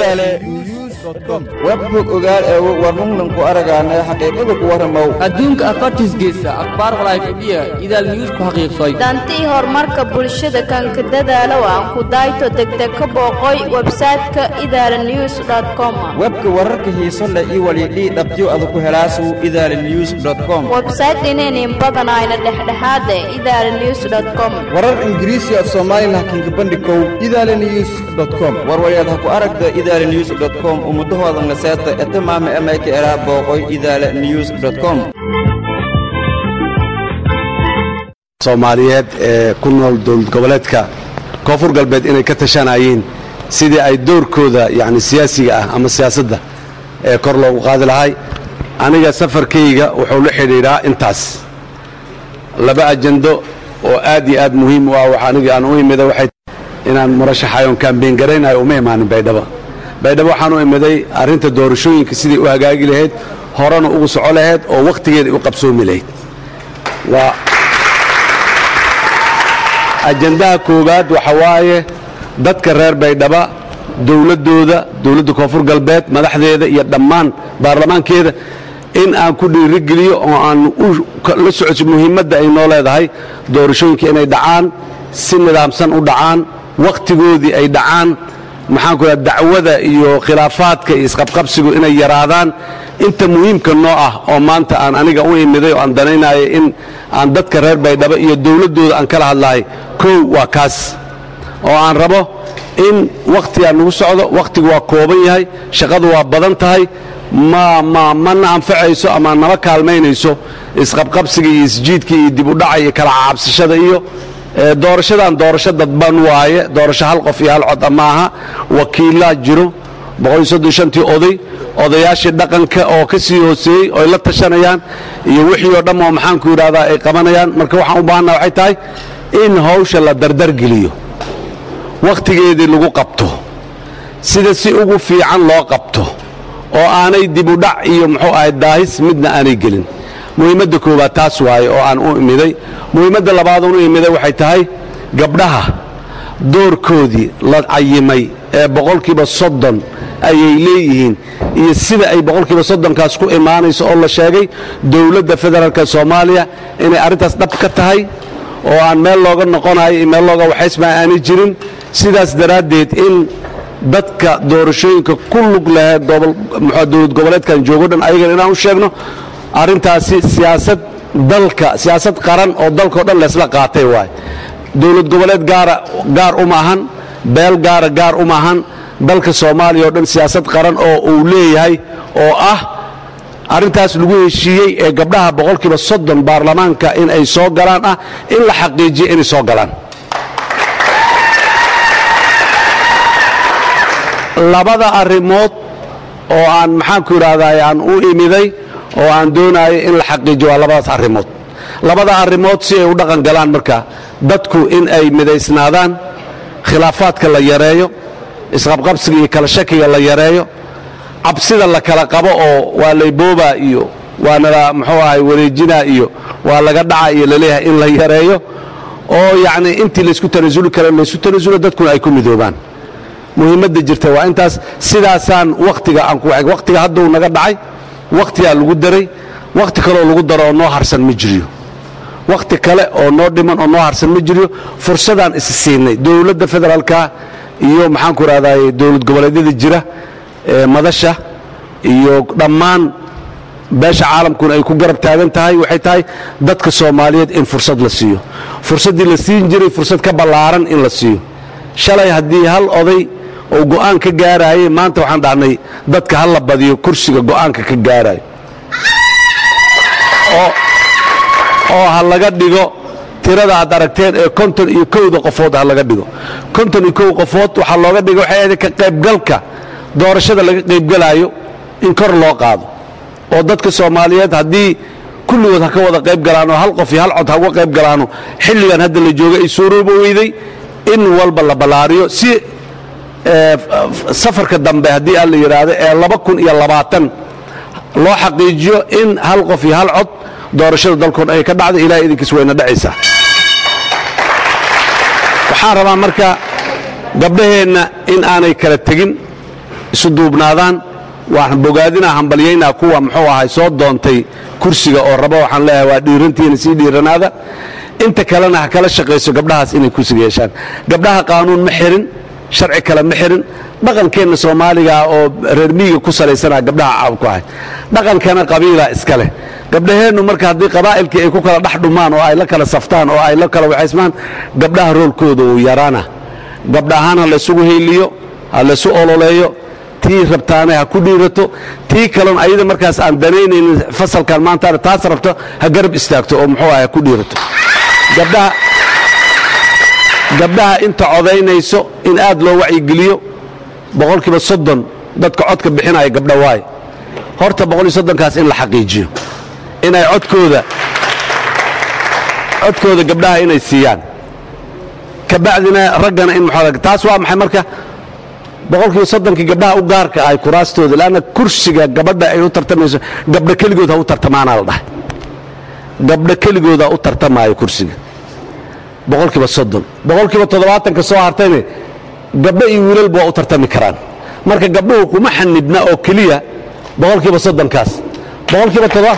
webbug ogaal eego warnungnan ku aragaanay xaqiiqada ku warramow adduunka afartiisgeesa akhbaar walaayfadhiya idaal news ku xaqiiqsay dantii horumarka bulshada kanka dadaalow aan ku dayto degdeg ka booqoy websayte-ka idaala news com webka wararka xiiso leh iyo walidhii dhabtiyo ada ku helaasu idaala news com websayte inaynin badanayna dhexdhexaade idaala news com warar ingiriisi af soomaalilah kinka bandhikow idaala news com warwalyaad ha ku aragta idaala news com ummudahooda naseeta etamaama emayka eraa booqoy idaala news com soomaaliyeed ee ku nool dowlad goboleedka koonfur galbeed inay ka tashanayeen sidii ay doorkooda yani siyaasiga ah ama siyaasadda ee kor loogu qaadi lahay aniga safarkayga wuxuu la xidhiidhaa intaas laba ajando oo aad iyo aad muhiim u ah wax aniga aan u imida waxay inaan murashaxayoon kaambeyn garaynayo uma imaanin baydhabo baydhabo waxaan u imiday arrinta doorashooyinka sidai u hagaagi lahayd horena ugu soco lahayd oo wakhtigeeda u qabsoomi lahayd waa ajandaha koowaad waxa waaye dadka reer baydhaba dowladdooda dowladda koonfur galbeed madaxdeeda iyo dhammaan baarlamaankeeda in aan ku dhiirigeliyo oo aan la socoto muhiimadda ay noo leedahay doorashooyinka inay dhacaan si nidaamsan u dhacaan wakhtigoodii ay dhacaan maxaanku raa dacwada iyo khilaafaadka iyo isqabqabsigu inay yaraadaan inta muhiimka noo ah oo maanta aan aniga u imiday oo aan danaynayo in aan dadka reer baydhabo iyo dowladdooda aan kala hadlahay kow waa kaas oo aan rabo in wakhtigaa nagu socdo wakhtigu waa kooban yahay shaqadu waa badan tahay ma ma mana anfacayso ama nama kaalmaynayso isqabqabsiga iyo isjiidka iyo dib u dhaca iyo kala caabsashada iyo doorashadan doorasho dadban waaye doorasho hal qof iyo hal cod maaha wakiilaa jiro tii oday odayaashii dhaqanka oo ka sii hooseeyey oy la tashanayaan iyo wixii oo dhammoo maxaanku yidhahdaa ay qabanayaan marka waxaan u baahanna waxay tahay in hawsha la dardargeliyo wakhtigeedii lagu qabto sida si ugu fiican loo qabto oo aanay dib u dhac iyo muxuu ahay daahis midna aanay gelin muhiimadda koowaad taas waaye oo aan u imiday muhiimadda labaadoon u imiday waxay tahay gabdhaha doorkoodii la cayimay ee boqolkiiba soddon ayay leeyihiin iyo sida ay boqolkiiba soddonkaas ku imaanayso oo la sheegay dowladda federaalka soomaaliya inay arrintaas dhab ka tahay oo aan meel looga noqonayo iyo meel looga waxaysmaa aanay jirin sidaas daraaddeed in dadka doorashooyinka ku lug laheed dowlad goboleedkan joogo dhan ayagana inaan u sheegno arrintaasi siyaasad dalka siyaasad qaran oo dalkao dhan laysla qaatay waay dowlad goboleed gaara gaar uma ahan beel gaara gaar uma ahan dalka soomaaliya oo dhan siyaasad qaran oo uu leeyahay oo ah arrintaas lagu heshiiyey ee gabdhaha boqolkiiba soddon baarlamaanka in ay soo galaan ah in la xaqiijiyo inay soo galaan labada arrimood oo aan maxaanku yidhaahdaa aan u imiday oo aan doonayo in la xaqiijiyo waa labadaas arrimood labada arrimood si ay u dhaqan galaan marka dadku in ay midaysnaadaan khilaafaadka la yareeyo isqabqabsiga iyo kala shakiga la yareeyo cabsida la kala qabo oo waa layboobaa iyo waa nala muxuu ahay wareejinaa iyo waa laga dhaca iyo laleeyahay in la yareeyo oo yacni intii laysku tanasuli kara laysku tanasulo dadkuna ay ku midoobaan muhiimadda jirta waa intaas sidaasaan wakhtiga aan ku wakhtiga hadduu naga dhacay wakhtigaa lagu daray wakhti kaleoo lagu daro oo noo harsan ma jiriyo wakhti kale oo noo dhiman oo noo harsan ma jiriyo fursadaan is siinay dowladda federaalka iyo maxaanku rahdaay dowlad goboleedyada jira ee madasha iyo dhammaan beesha caalamkuna ay ku garab taagan tahay waxay tahay dadka soomaaliyeed in fursad la siiyo fursaddii la siin jiray fursad ka ballaaran in la siiyo shalay haddii hal oday oo go'aan ka gaaraayay maanta waxaan dhahnay dadka ha la badiyo kursiga go'aanka ka gaarayo oo ha laga dhigo tirada aad aragteen ee konton iyo kowda qofood ha laga dhigo konton iyo kow qofood waxaa looga dhiga waxay ahayd ka qaybgalka doorashada laga qaybgalaayo in kor loo qaado oo dadka soomaaliyeed haddii kulligood ha ka wada qayb galaanoo hal qof iyo hal cod ha uga qayb galaano xilligan hadda la jooga ay suurooba weyday in walba la ballaariyo si safarka dambe haddii aan la yidhaahdo ee laba kun iyo labaatan loo xaqiijiyo in hal qof iyo hal cod doorashada dalkoon ay ka dhacda ilahay idinkiis wayna dhacaysaa waxaan rabaa marka gabdhaheenna in aanay kala tegin isu duubnaadaan waxaan bogaadinaa hambalyaynaa kuwa muxuu ahay soo doontay kursiga oo raba waxaan leeyahay waa dhiirantiina sii dhiiranaada inta kalena ha kala shaqayso gabdhahaas inay kursiga yeeshaan gabdhaha qaanuun ma xirin sharci kale ma xirin dhaqankeenna soomaaliga oo reer miyiga ku salaysanaa gabdhaha caab ku ahay dhaqankana qabiila iska leh gabdhaheennu marka haddii qabaa'ilkii ay ku kala dhex dhumaan oo ay la kala saftaan oo ay la kala waxaysmaan gabdhaha roolkooda uu yaraana gabdha ahaan ha laysugu heyliyo ha laysu ololeeyo tii rabtaane ha ku dhiirato tii kalon ayada markaas aan danaynaynin fasalkan maantaana taas rabto ha garab istaagto oo muxuu ah ha ku dhiirato gabdhaha gabdhaha inta codaynayso in aad loo wacyigeliyo boqolkiiba soddon dadka codka bixinaya gabdha waaye horta boqoliyo soddonkaas in la xaqiijiyo inay codkooda codkooda gabdhaha inay siiyaan kabacdina raggana in muxuu taas waa maxay marka boqolkiiba soddonkii gabdhaha u gaarka ahay kuraastooda leanna kursiga gabadha ay u tartamayso gabdha keligood ha u tartamaanaa la dhahay gabdha keligood ha u tartamaayo kursiga boqolkiiba soddon boqolkiiba toddobaatanka soo hartayne gabdho iyo wiilalba waa u tartami karaan marka gabdhuhu kuma xanibna oo keliya boqolkiiba soddonkaas boqolkiiba todoba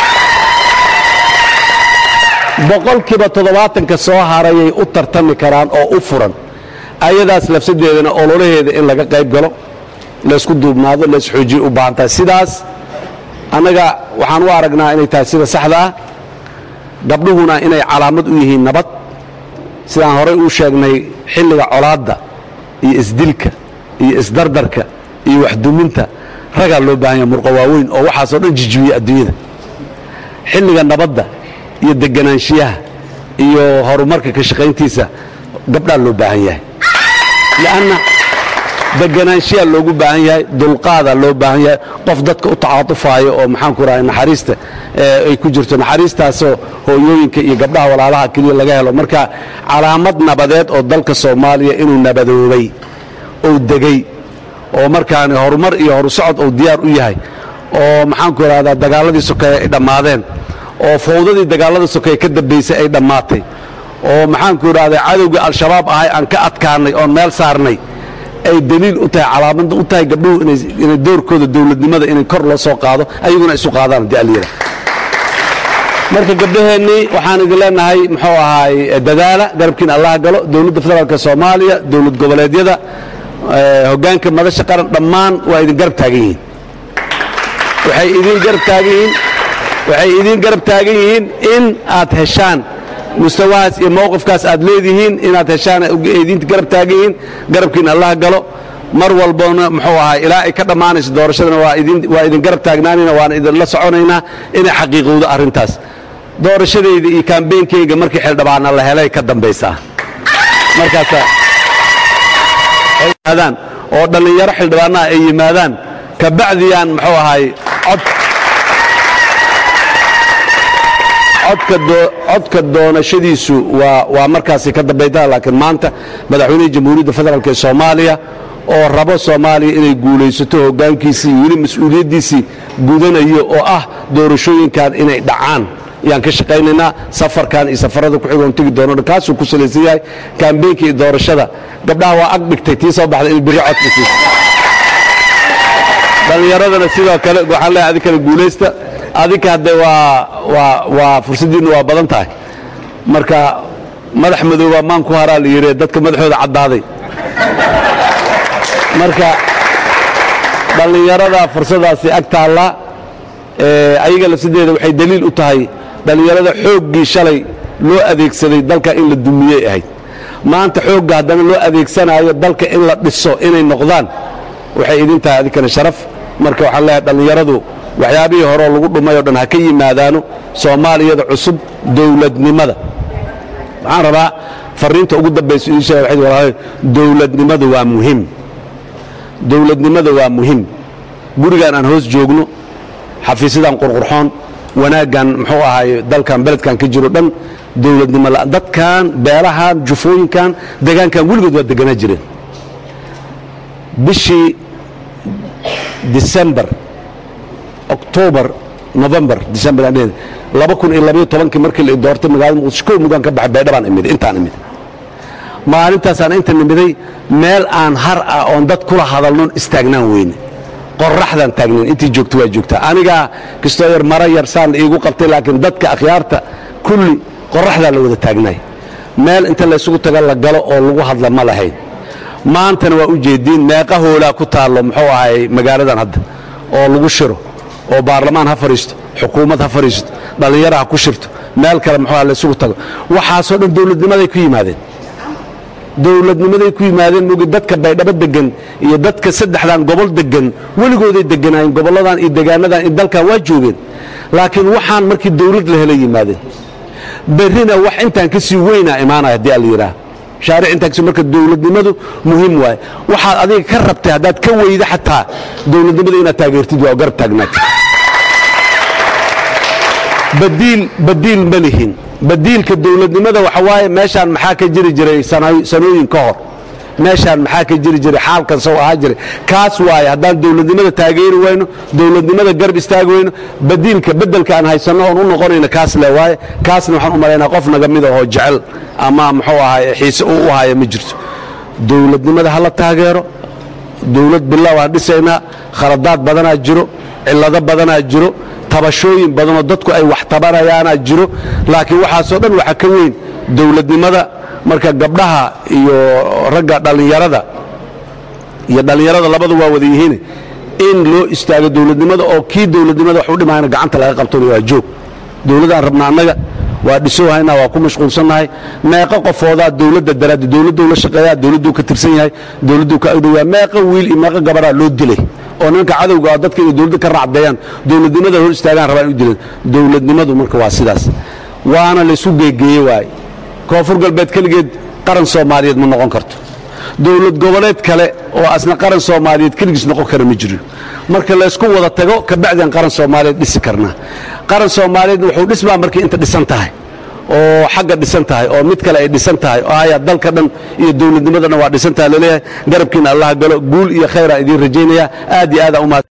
boqolkiiba toddobaatanka soo harayay u tartami karaan oo u furan ayadaas lafsadeedana ololaheeda in laga qayb galo laysku duubnaado laysxoojiyo u baahan tahay sidaas annaga waxaan u aragnaa inay tahay sida saxda ah gabdhuhuna inay calaamad u yihiin nabad sidaan horay uu sheegnay xilliga colaadda iyo isdilka iyo isdardarka iyo waxduminta ragaa loo baahan yaha murqa waaweyn oo waxaasoo dhan jijibiya adduunyada xilliga nabadda iyo deganaanshiyaha iyo horumarka ka shaqayntiisa gabdhaa loo baahan yahay li'anna deganaanshiyaa loogu baahan yahay dulqaadaa loo baahan yahay qof dadka u tacaatufaayo oo maxaanku rahay naxariista ay ku jirto naxariistaasoo hooyooyinka iyo gabdhaha walaalaha keliya laga helo marka calaamad nabadeed oo dalka soomaaliya inuu nabadoobay ou degay oo markaani horumar iyo horusocod uu diyaar u yahay oo maxaanku idhahdaa dagaaladii sokeeye ay dhammaadeen oo fawdadii dagaallada sokeeye ka dambaysay ay dhammaatay oo maxaanku idhahdaa cadowgii al-shabaab ahay aan ka adkaannay oon meel saarnay ay daliil u tahay calaamada u tahay gabdhuhu inay doorkooda dowladnimada inay kor loo soo qaado ayaguna isu qaadaan haddii alyada marka gabdhaheennii waxaan idin leenahay muxuu ahaay dadaala garabkiin allaha galo dowladda federaalka soomaaliya dowlad goboleedyada hoggaanka madasha qaran dhammaan waa idin garab taagan yihiin waxay idin garab taagan yihiin waxay idin garab taagan yihiin in aad heshaan mustawahaas iyo mowqifkaas aad leedihiin inaad heshaan idin garab taagan yihiin garabkiin allah galo mar walbona muxuu ahaa ilaa ay ka dhammaanayso doorashadana waa idin garab taagnaanayna waan idinla soconaynaa inay xaqiiqowdo arrintaas doorashadayda iyo kaambeynkayga markii xildhibaana la helay ka dambaysaa markaasa ay yimaadaan oo dhallinyaro xildhibaanaha ay yimaadaan kabacdiyaan muxuu ahaay cod codka doonashadiisu waa markaasi ka dambaytaa laakiin maanta madaxweynihii jamhuuriyadda federaalk ee soomaaliya oo rabo soomaaliya inay guulaysato hoggaankiisii weli mas-uuliyaddiisii gudanayo oo ah doorashooyinkan inay dhacaan ayaan ka shaqaynaynaa safarkan iyo safarada ku xigoon tegi doono kaasuu ku salaysan yahay kaambeenka iyo doorashada gabdhaha waa ag dhigtay tii soo baxday in birri codka siiso dhallinyaradana sidoo kale waxaan leeyahay adinkana guulaysta adinka hadde waa waa waa fursaddiinnu waa badan tahay marka madax madooba maan ku haraa la yidhi dadka madaxooda caddaaday marka dhallinyarada fursadaasi ag taalla ayaga lafsadeeda waxay daliil u tahay dhallinyarada xooggii shalay loo adeegsaday dalka in la dumiyey ahayd maanta xoogga haddana loo adeegsanaayo dalka in la dhiso inay noqdaan waxay idin tahay adinkana sharaf marka waxaan leeyahay dhallinyaradu waxyaabihii horeo lagu dhumay o dhan ha ka yimaadaano soomaaliyada cusub dowladnimada waxaan rabaa fariinta ugu dambaysa idin sheega waxay walaalay dowladnimadu waa muhim dowladnimada waa muhim gurigan aan hoos joogno xafiisyadan qurqurxoon wanaaggan muxuu ahaay dalkan beledkan ka jiro dhan dowladnimo la dadkan beelahan jufooyinkan degaankan weligood waa deganaa jireen bishii disembar octobar november december laba kun iyo labayo tobankii markii la doortay magaalada muqdisho kow mugaan ka baxay baydhabaan imid intaan imid maalintaasaan inta nimiday meel aan har ah oon dad kula hadalnon istaagnaan weyne qoraxdaan taagnayn intii joogta waa joogtaa anigaa kastoo yar mara yar saan iigu qabtay laakiin dadka akhyaarta kulli qoraxdaa la wada taagnaay meel inta laysugu taga la galo oo lagu hadla ma lahayn maantana waa u jeediin meeqa hoolaa ku taallo muxuu ahay magaaladan hadda oo lagu shiro oo baarlamaan ha fadhiisto xukuumad ha fadhiisto dhallinyara ha ku shirto meel kale muxuu aha laysugu tago waxaasoo dhan dawladnimaday ku yimaadeen dawladnimaday ku yimaadeen mogi dadka baydhabo degan iyo dadka saddexdan gobol degan weligooday deganaayeen gobolladan iyo degaanadan iyo dalkan waa joogeen laakiin waxaan markii dawlad la helay yimaadeen berrina wax intaan ka sii weynaa imaanaya haddii alla yidhaah shaaric intaan kasi marka dawladnimadu muhiim waaye waxaad adiga ka rabtay haddaad ka weyda xataa dawladnimada inaad taageertid waa garab taagnaatid badiil badiil ma lihin badiilka dawladnimada waxa waaye meeshaan maxaa ka jiri jiray sanooyin ka hor meeshaan maxaa ka jiri jiray xaalkan sow ahaa jiray kaas waaye haddaan dawladnimada taageeri wayno dawladnimada garb istaagi wayno badiilka bedelka aan haysanno oon u noqonayno kaas le waaye kaasna waxaan u malaynaa qof naga mida oo jecel ama muxuu ahaay xiise uu u haya ma jirto dawladnimada ha la taageero dawlad bilow aan dhisaynaa khaladaad badanaa jiro cillado badanaa jiro tabashooyin badanoo dadku ay wax tabanayaanaa jiro laakiin waxaasoo dhan waxa ka weyn dawladnimada marka gabdhaha iyo ragga dhallinyarada iyo dhallinyarada labadu waa wada yihiin in loo istaago dawladnimada oo kii dawladnimada wax u dhimayna gacanta laga qabtona waa joog dawladaan rabna annaga waa dhisoohaynaa waa ku mashquulsannahay meeqa qofoodaa dawladda daraaddi dawladduu la shaqeeyaa dawladduu ka tirsan yahay dawladduu ka agdhoyaa meeqa wiil iyo meeqa gabaraa loo dilay oo nimanka cadowga ah dadka inay dawladda ka raacdeeyaan dawladnimada hor istaagaan rabaan u dileen dawladnimadu marka waa sidaas waana laysu geegeeye waaye koonfur galbeed keligeed qaran soomaaliyeed ma noqon karto dawlad goboleed kale oo asna qaran soomaaliyeed keligiis noqon kara ma jiro marka laysku wada tago kabacdian qaran soomaaliyeed dhisi karnaa qaran soomaaliyeed wuxuu dhismaa markii inta dhisan tahay oo xagga dhisan tahay oo mid kale ay dhisan tahay oo haya dalka dhan iyo dawladnimadana waa dhisan tahay laleeyahay garabkiina allaha galo guul iyo khayraa idiin rajaynaya aad iyo aadaan umahad